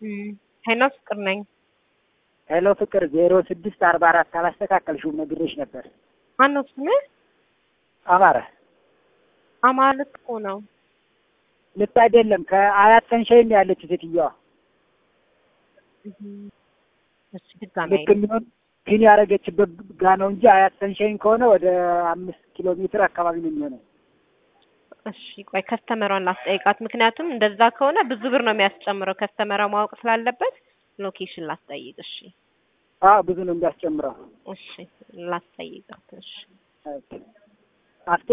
ሄሎ ፍቅር ነኝ። ሄሎ ፍቅር ዜሮ ስድስት አርባ አራት አላስተካከልሽውም ነግሬሽ ነበር። ማነው ስምህ? አማረ አማረ ልክ እኮ ነው። ልክ አይደለም። ከአያት ሰንሻይን ነው ያለችው ሴትዮዋ። እሺ ድጋሚ ልክ የሚሆን ግን ያደረገችበት ጋ ነው እንጂ አያት ሰንሻይን ከሆነ ወደ አምስት ኪሎ ሜትር አካባቢ ነው የሚሆነው። እሺ ቆይ ከስተመሯን ላስጠይቃት። ምክንያቱም እንደዛ ከሆነ ብዙ ብር ነው የሚያስጨምረው። ከስተመሯ ማወቅ ስላለበት ሎኬሽን ላስጠይቅ። እሺ አዎ ብዙ ነው የሚያስጨምረው። እሺ ላስጠይቃት። እሺ አስቴ